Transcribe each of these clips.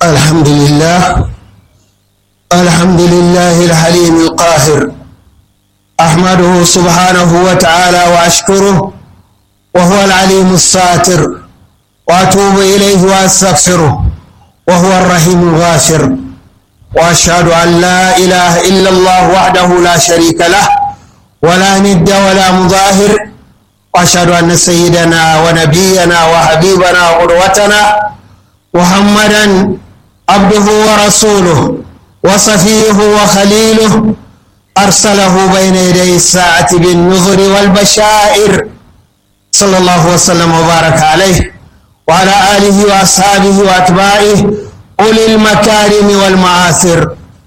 الحمد لله الحمد لله الحليم القاهر أحمده سبحانه وتعالى وأشكره وهو العليم الساتر وأتوب إليه وأستغفره وهو الرحيم الغافر وأشهد أن لا إله إلا الله وحده لا شريك له ولا ند ولا مظاهر وأشهد أن سيدنا ونبينا وحبيبنا وقدوتنا محمدا عبده ورسوله وصفيه وخليله أرسله بين يدي الساعة بالنذر والبشائر صلى الله وسلم وبارك عليه وعلى آله وأصحابه وأتباعه أولي المكارم والمعاثر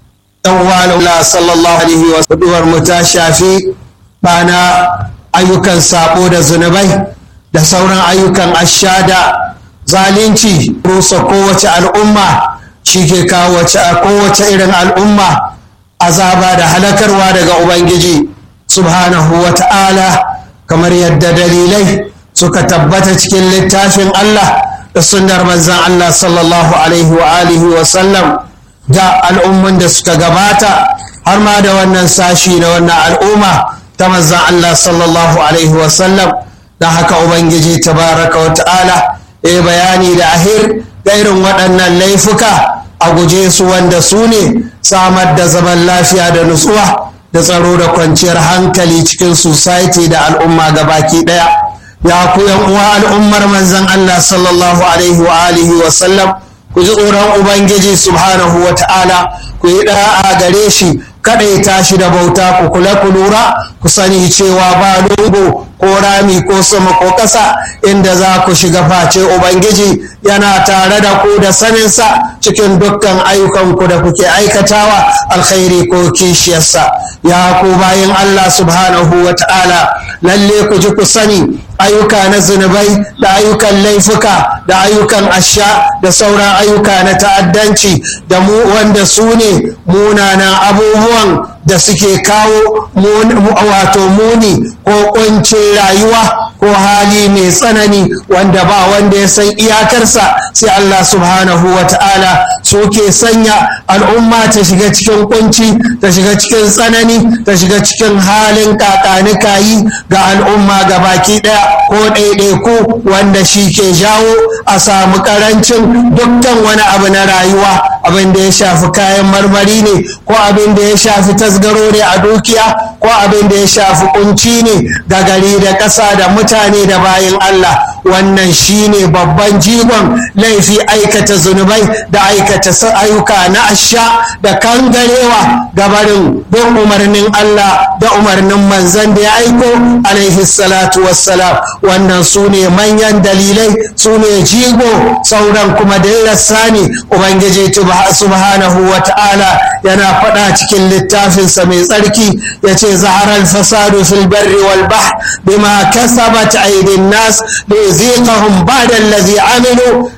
أول الله صلى الله عليه وسلم والمتشافي بأنا ayyukan sabo da zunubai da sauran ayyukan ashada zalunci rusa kowace al'umma shi ke kawo kowace irin al'umma azaba da halakarwa daga ubangiji subhanahu wa ta'ala kamar yadda dalilai suka tabbata cikin littafin Allah da sunnar manzan Allah sallallahu alaihi wa alihi wa sallam da al'umman da suka gabata har ma da wannan sashi na wannan al'umma ta manzan Allah sallallahu alaihi wa sallam da haka ubangiji tabaraka wa ta'ala ya bayani da ahir da irin waɗannan laifuka a guje su wanda su ne samar da zaman lafiya da nutsuwa da tsaro da kwanciyar hankali cikin society da al'umma gabaki ɗaya ya ku yan uwa al'ummar manzan Allah sallallahu alaihi wa alihi wa sallam ku ji tsoron ubangiji subhanahu wa ta'ala ku yi ɗa'a gare shi kaɗaita shi da bauta ku kula ku lura ku sani cewa ba lungu ko rami ko sama ko ƙasa inda za ku shiga face ubangiji yana tare da ku da saninsa cikin dukkan ayyukanku da kuke aikatawa alkhairi ko kishiyarsa ya ku bayin allah subhanahu wa ta'ala lalle ku ji ku sani ayyuka na zunubai da ayyukan laifuka da ayyukan asha da sauran ayyuka na ta'addanci da mu wanda su ne munanan abubuwan da suke kawo wato muni ko kuncin rayuwa ko hali mai tsanani wanda ba wanda ya san iyakarsa sai Allah subhanahu wa ta'ala suke sanya al'umma ta shiga cikin kunci ta shiga cikin tsanani ta shiga cikin halin kakanikayi ga al'umma ga baki ɗaya ko ɗaiɗaiku wanda shi ke jawo a samu ƙarancin dukkan wani abu na rayuwa abin da ya shafi kayan marmari ne ko abin da ya shafi tasgaro ne a dukiya ko abin da ya shafi kunci ne da gari da ƙasa da mutane da bayan Allah wannan shine babban jigon laifi aikata zunubai da aikata ayyuka na asha da kangarewa gabarin bin umarnin Allah da umarnin manzan da ya aiko alaihi salatu wassalam wannan su ne manyan dalilai su ne jigo sauran kuma da ne ubangiji subhanahu wa ta'ala yana faɗa cikin littafinsa mai tsarki ya ce zaharar fasadu fil barri wal bahr bima kasabat aidin nas ليذيقهم بعد الذي عملوا